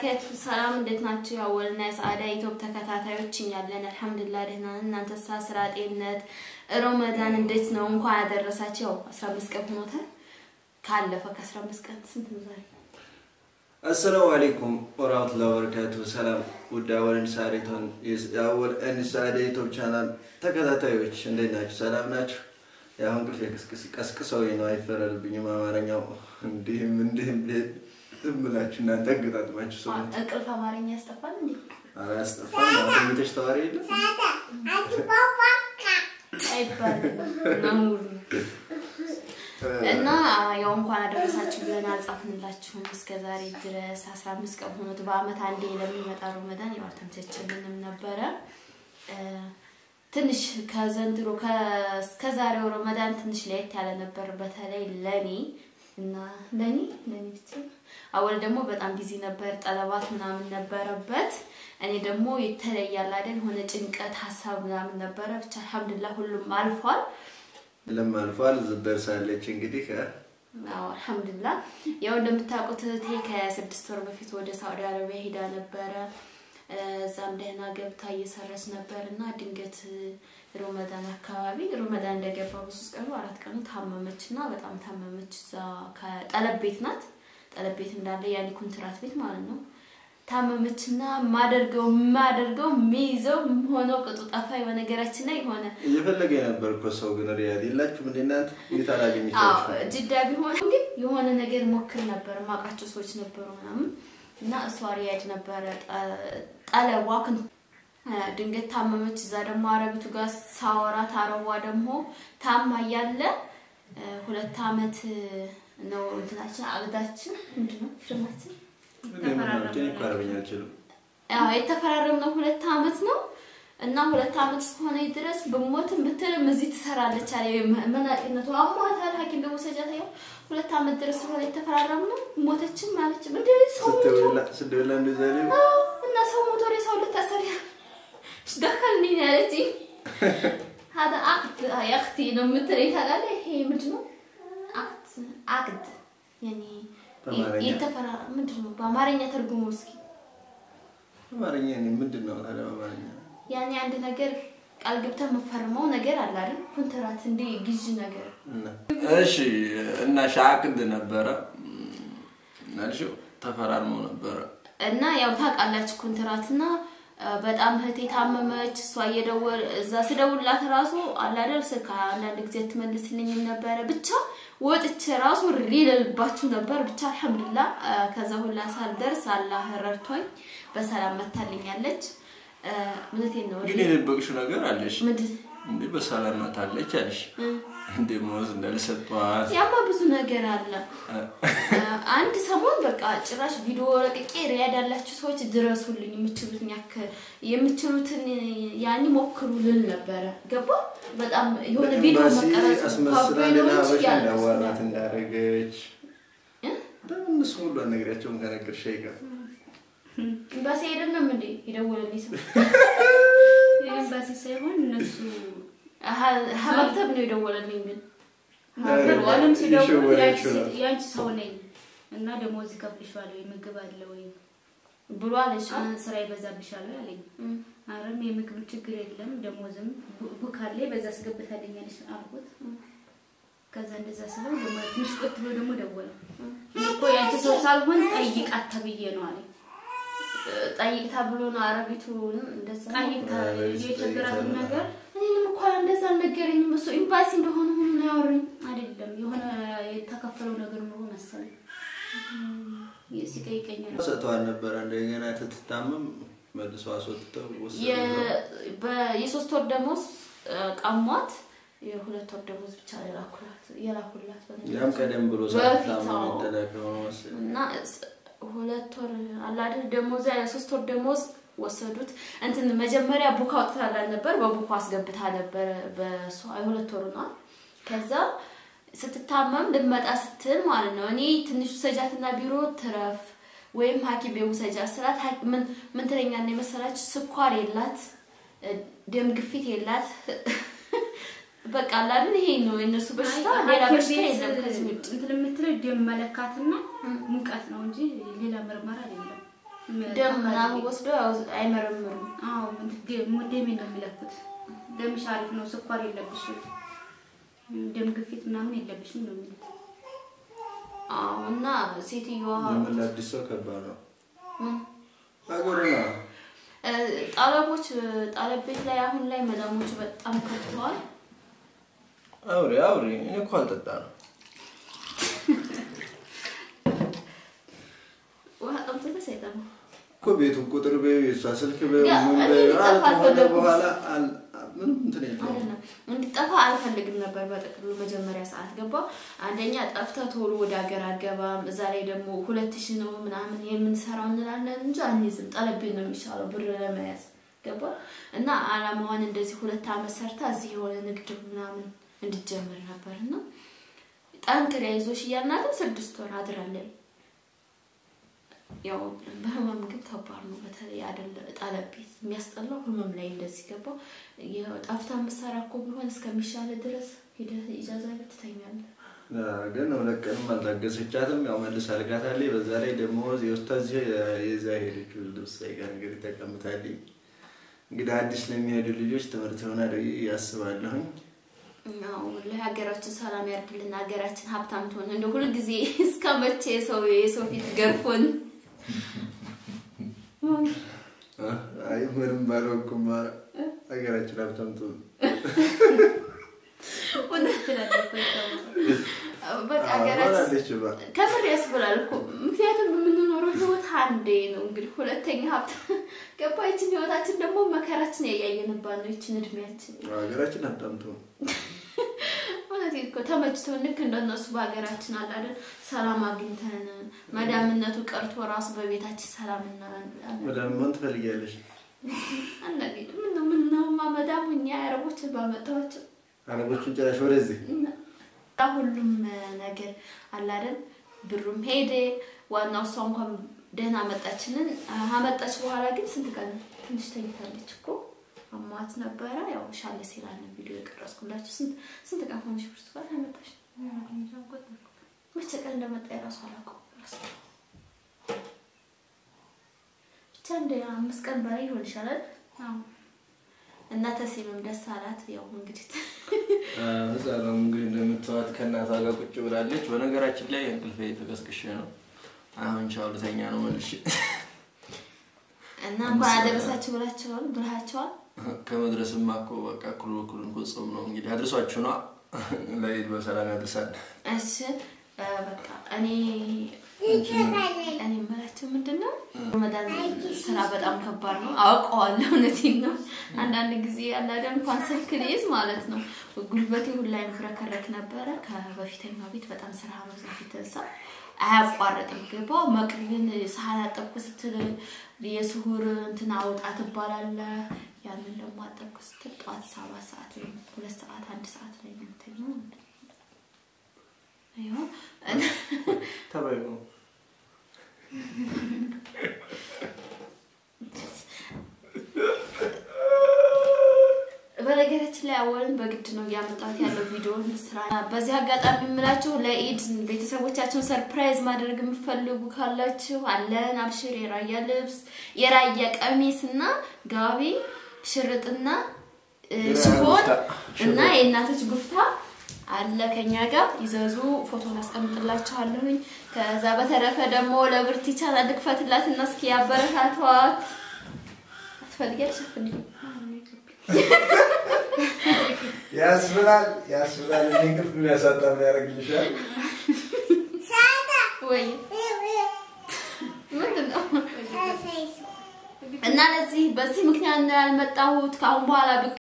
ወበረከቱ ሰላም፣ እንዴት ናችሁ? ያወልና የሰዓዳ ኢትዮፕ ተከታታዮች እኛለን አልሐምዱሊላህ ደህና ነን። እናንተሳ ስራ፣ ጤንነት፣ ሮመዳን እንዴት ነው? እንኳን ያደረሳችሁ። ያው 15 ቀን ሆኖታል ካለፈ ከ15 ቀን ስንት ነው ዛሬ? አሰላሙ አለይኩም ወራህመቱላሂ ወበረካቱ። ሰላም ውድ አወል እንሳሪቶን የአወል እንሳሪ ዩቲዩብ ቻናል ተከታታዮች እንዴት ናችሁ? ሰላም ናችሁ? ያው እንቅልፍ ቀስቅሰው ነው አይፈረድብኝም። አማርኛው እንዲህም እንዲህም ዝም ብላችሁ እናንተ አገጣጥማችሁ ሰው እንቅልፍ አማርኛ ያስጠፋል እንዴ? ኧረ ያስጠፋል። ተኝተሽ ተዋሪ የለም አይባልም ነውሩ እና ያው እንኳን አደረሳችሁ ብለን አልጻፍንላችሁም እስከ ዛሬ ድረስ 15 ቀን ሆኖት በአመት አንዴ ለሚመጣ ረመዳን ያው አልተመቸችልንም ነበረ። ትንሽ ከዘንድሮ ከዛሬው ረመዳን ትንሽ ለየት ያለ ነበር፣ በተለይ ለኔ እና ለኔ ለኔ ብቻ አወል ደግሞ በጣም ቢዚ ነበር፣ ጠለባት ምናምን ነበረበት። እኔ ደግሞ የተለያለ አይደል ሆነ ጭንቀት ሀሳብ ምናምን ነበረ። ብቻ አልሐምዱሊላህ ሁሉም አልፏል። ለም አልፏል። ደርሳለች እንግዲህ አዎ አልሐምዱሊላህ። ያው እንደምታውቁት እህቴ ከስድስት ወር በፊት ወደ ሳዑዲ አረቢያ ሄዳ ነበረ። እዛም ደህና ገብታ እየሰራች ነበር እና ድንገት ሮመዳን አካባቢ ሮመዳን እንደገባ በሶስት ቀኑ አራት ቀኑ ታመመች እና በጣም ታመመች። እዛ ከጠለብ ቤት ናት። ጠለብ ቤት እንዳለ ያኔ ኮንትራት ቤት ማለት ነው። ታመመች እና ማደርገው ማደርገው ሚይዘው ሆነው ቅጡ ጠፋኝ። በነገራችን ላይ የሆነ እየፈለገ የነበር እኮ ሰው ግን ሪያድ የላችሁም እንደ እናንተ እንዴት አዎ አላገኘቻችሁ? ጅዳ ቢሆን ግን የሆነ ነገር ሞክር ነበር። ማውቃቸው ሰዎች ነበሩ ምናምን እና እሷ ሪያድ ነበረ ጠለቧ ክን ድንገት ታመመች። እዛ ደግሞ አረቢቱ ጋር ሳወራት አረቧ ደግሞ ታማ እያለ ሁለት አመት ነው እንትናችን አግዳችን ምንድን ነው ፊርማችን እኔ እኮ አረበኛ አልችልም። ያው የተፈራረምነው ሁለት አመት ነው እና ሁለት አመት እስከሆነ ድረስ ብሞትም ብትልም እዚህ ትሰራለች አለ። መናጤነቱ አሟታል። ሐኪም ደግሞ ሰጃታ ያው ሁለት አመት ድረስ ስለሆነ የተፈራረምነው ሞተችም ማለች እንደ ሰው ሞቶ ስትበላ እንደዛ ላይ አዎ፣ እና ሰው ሞቶ ሰው ልታሰሪ ደከልኒ ያለች هذا عقد يا اختي ነው የምትለኝ ታውቃለህ። ይሄ ምንድን ነው አቅድ አቅድ ያኔ በአማርኛ? የተፈራ ምንድን ነው በአማርኛ ተርጉሞ እስኪ አማርኛ እኔ ምንድን ነው ታዲያ አማርኛ? ያኔ አንድ ነገር ቃል ገብተህ የምፈርመው ነገር አለ አይደል? ኮንትራት እንደ ግዥ ነገር እና እሺ እና ሻቅድ ነበረ እናልሽው ተፈራርመው ነበረ። እና ያው ታውቃላችሁ ኮንትራትና በጣም እህቴ ታመመች። እሷ እየደወል እዛ ስደውልላት ራሱ አላደል ስልክ አንዳንድ ጊዜ ትመልስልኝም ነበረ። ብቻ ወጥቼ ራሱ ሊልባችሁ ነበር። ብቻ አልሐምዱሊላህ ከዛ ሁላ ሳልደርስ አላህ ረድቶኝ በሰላም መታልኛለች። እውነቴን ነው። ግን የደበቅሽው ነገር አለሽ ምንድን እንዴ? በሰላም መታለች አለሽ እንዴ? ሞዝ እንዳልሰጧት ያማ ብዙ ነገር አለ። አንድ ሰሞን በቃ ጭራሽ ቪዲዮ ለቅቄ ሪያድ ያላችሁ ሰዎች ድረሱልኝ፣ የምችሉትን ያክል የምችሉትን ያኒ ሞክሩ ልል ነበረ። ገባ በጣም የሆነ ቪዲዮ ኤምባሲ መቀረጽ አስመስላ ሌላ ካቢሎች ሀበሻ ያለ እንዳዋራት እንዳደረገች እ? ለምን እነሱ ሁሉ አልነግራቸውም ከነገርሽ አይቀር ኤምባሲ አይደለም እንዴ የደወለልኝ ሰው ኤምባሲ ሳይሆን እነሱ ሀ- መክተብ ነው የደወለልኝ ግን አለም ሲደውሉ እየሸወደችው ነው። ያንቺ ሰው ነኝ እና ደሞዝ ይከፍልሻል ወይ ምግብ አለ ወይ ብሎ አለች። አ- ስራ ይበዛብሻል ወይ አለኝ። እም። አረም የምግብ ችግር የለም ደሞዝም ቡ- ቡክ አለ በዛ አስገብታለኛለች አልኩት። ከዛ እንደዛ ስለው ደግሞ ትንሽ ቆት ብሎ ደግሞ ደወለ። እኔ እኮ ያንቺ ሰው ሳልሆን ጠይቃት ተብዬ ነው አለኝ። ጠይቅ ተብሎ ነው አረቢቱ እንደዛ ነው። ጠይቅ የቸገራትን ነገር እኔንም እኮ እንደዛ አልነገረኝም። እሱ ኤምባሲ እንደሆነ ሆኖ ነው ያወሩኝ። አይደለም የሆነ የተከፈለው ነገር ኑሮ መሰለኝ ሲጠይቀኝ ነው ሰጥተዋል ነበረ እንደገና ትትታመም መልሶ አስወጥተው ወሰዱ። የ- በ- የሶስት ወር ደሞዝ እ፣ ቀሟት። የሁለት ወር ደሞዝ ብቻ የላኩላት የላኩላት በነገራችን ያም ቀደም ብሎ በፊት ሳትታመም አዎ። የተላከ ነው መሰለኝ። እና ስ- ሁለት ወር አለ አይደል ደሞዝ የሶስት ወር ደሞዝ ወሰዱት። እንትን መጀመሪያ ቡክ አውጥታላት ነበር፣ በቡኩ አስገብታ ነበር በሷ የሁለት ወሩ ነው። ከዛ ስትታመም ልትመጣ ስትል ማለት ነው እኔ ትንሹ ሰጃትና ቢሮ ትረፍ ወይም ሐኪም ቤት ውሰጃት ስላት ሐኪም ምን ምን ትለኛለች የመሰላችሁ ስኳር የላት እ፣ ደም ግፊት የላት በቃ አለ አይደል ይሄ ነው የእነሱ በሽታ፣ ሌላ ሐኪም በሽታ ቤት የለም ከዚህ ውጭ። እንትን የምትለው ደም መለካትና ሙቀት ነው እንጂ ሌላ ምርመራ አይደለም። ደም ምናምን ወስዶ ያው አይመረምሩም። አዎ ደሜን ነው የሚለኩት። ደምሽ አሪፍ ነው፣ ስኳር የለብሽም፣ ደም ግፊት ምናምን የለብሽም ነው የሚሉት። አዎ እና ሴትዮዋ ለምን ለአዲስ ሰው ከባድ ነው ምን ሀገሩ ነው። እ፣ ጠለቦች ጠለብ ቤት ላይ አሁን ላይ መዳሞቹ በጣም ከፍተዋል። አውሪ አውሪ። እኔ እኮ አልጠጣ ነው ውሃ ጠምጥተህ ሳይጠማ እኮ ቤቱን ቁጥር በዩ የእሷ ስልክ በዩ ያ፣ ምን እኔ በዩ እንዲጠፋ አለ ከሆነ አልፈለኩም። በኋላ አል- ምንም እንትን የለውም። አይደለም እንዲጠፋ አልፈልግም ነበር። በጥቅሉ መጀመሪያ ሰዓት ገባ። አንደኛ ጠፍተህ ቶሎ ወደ ሀገር አገባም። እዛ ላይ ደግሞ ሁለት ሺህ ነው ምናምን የምንሰራው እንላለን እንጂ አንይዝም። ጠለቤን ነው የሚሻለው ብር ለመያዝ ገባ እና አላማዋን እንደዚህ ሁለት አመት ሰርታ እዚህ የሆነ ንግድ ምናምን እንድጀምር ነበር እና ጠንክር ያይዞሽ እያልናትም ስድስት ወር አድራለን። ያው በህመም ግን ከባድ ነው። በተለይ አይደለ ጠለብ ቤት የሚያስጠላው ህመም ላይ እንደዚህ ገባው። ጠፍታ የምትሰራ እኮ ቢሆን እስከሚሻለ ድረስ ሄደህ ኢጃዛ ቤት ትተኛለህ። ግን ሁለት ቀንም አልታገሰቻትም። ያው መልስ አልጋታለች። በዛ ላይ ደግሞ የውስታዚ የዛ ሄደች ልብስ ሳይቀር እንግዲህ ተቀምጣለች። እንግዲህ አዲስ ለሚሄዱ ልጆች ትምህርት ይሆናል ብዬ ያስባለሁኝ። ያው ለሀገራችን ሰላም ያርግልን፣ ሀገራችን ሀብታም ትሆን። እንደ ሁልጊዜ እስከ መቼ የሰው የሰው ፊት ገርፎን አይ ምንም ባልሆንኩም ሀገራችን ሀብታም ትሆን። በቃ ሀገራችን ሆናለች ባ ከምር ያስብላል እኮ ምክንያቱም የምንኖረው ህይወት አንዴ ነው። እንግዲህ ሁለተኛ ሀብት ገባ። ይችን ህይወታችን ደግሞ መከራችን ያያየንባት ነው። ይችን እድሜያችን ሀገራችን ሀብታም ትሆን። ማለት እኮ ተመችቶን ልክ እንደነሱ በሀገራችን አለ አይደል ሰላም አግኝተን መዳምነቱ ቀርቶ ራሱ በቤታችን ሰላም እናላለን። መዳም መሆን ትፈልጊያለሽ? አንዳንዴ ምነው ምነውማ መዳም ሁኛ አረቦች ባመጣኋቸው አረቦቹን ጭራሽ ወደዚህ ሁሉም ነገር አለ አይደል ብሩም ሄደ። ዋናው እሷ እንኳን ደህና መጣችንን አመጣች። በኋላ ግን ስንት ቀን ትንሽ ተኝታለች እኮ አሟት ነበረ። ያው ሻለ ሲላል ነው ቪዲዮ የቀረጽኩላችሁ። ስንት ስንት ቀን ሆነሽ ብርቱካን አመጣሽ? መቼ ቀን እንደመጣ የራሱ አላውቀውም። ረሳሁ። ብቻ እንደ አምስት ቀን በላይ ይሆን ይሻላል። እና ተሴምም ደስ አላት። ያው እንግዲህ እዛ ነው እንግዲህ እንደምትዋት ከእናቷ ጋር ቁጭ ብላለች። በነገራችን ላይ እንቅልፌ ተቀስቅሼ ነው አሁን ቻው ልተኛ ነው መልሼ። እና እንኳን አደረሳችሁ ብላችኋል ብልሃቸዋል። ከመድረስማ እኮ በቃ እኩል በኩል እኮ ጾም ነው እንግዲህ አድርሷችሁ ነው ለኢድ በሰላም ያድርሳል። እሺ እ በቃ እኔ እኔ የምላቸው ምንድን ነው ረመዳን ስራ በጣም ከባድ ነው አውቀዋለሁ። እውነቴን ነው። አንዳንድ ጊዜ ያላደ እንኳን ስልክ ልይዝ ማለት ነው ጉልበቴ ሁላ ይፍረከረክ ነበረ። ከበፊተኛው ቤት በጣም ስራ መብዛት የተነሳ አያቋርጥም። ገባ መቅሪብን ሳህን አጠብኩ ስትል የስሁር እንትን አውጣ ትባላለ። ያንን ደግሞ አጠብኩ ስትል ጠዋት ሰባት ሰዓት ላይ ሁለት ሰዓት አንድ ሰዓት ላይ ነው የምተኛው። ይኸው ተባይ ነው በነገራችን ላይ አወልን በግድ ነው እያመጣት ያለው ቪዲዮን ስራ። በዚህ አጋጣሚ የምላችሁ ለኢድ ቤተሰቦቻችሁን ሰርፕራይዝ ማድረግ የምትፈልጉ ካላችሁ አለን። አብሽር የራያ ልብስ፣ የራያ ቀሚስ እና ጋቢ፣ ሽርጥና እ፣ ሽፎን እና የእናቶች ጉፍታ አለ ከኛ ጋር ይዘዙ። ፎቶን አስቀምጥላችኋለሁኝ። ከዛ በተረፈ ደግሞ ለብርቲ ቻናል ልክፈትላት እና እስኪ ያበረታቷት። አትፈልጊያለሽ? አትፈልጊም? ያስብላል ያስብላል። እኔ እንቅልፍ የሚያሳጣ ምን ያደርግልሻል? ወይ ምንድን ነው? እና ለዚህ በዚህ ምክንያት ነው ያልመጣሁት። ከአሁን በኋላ ብቅ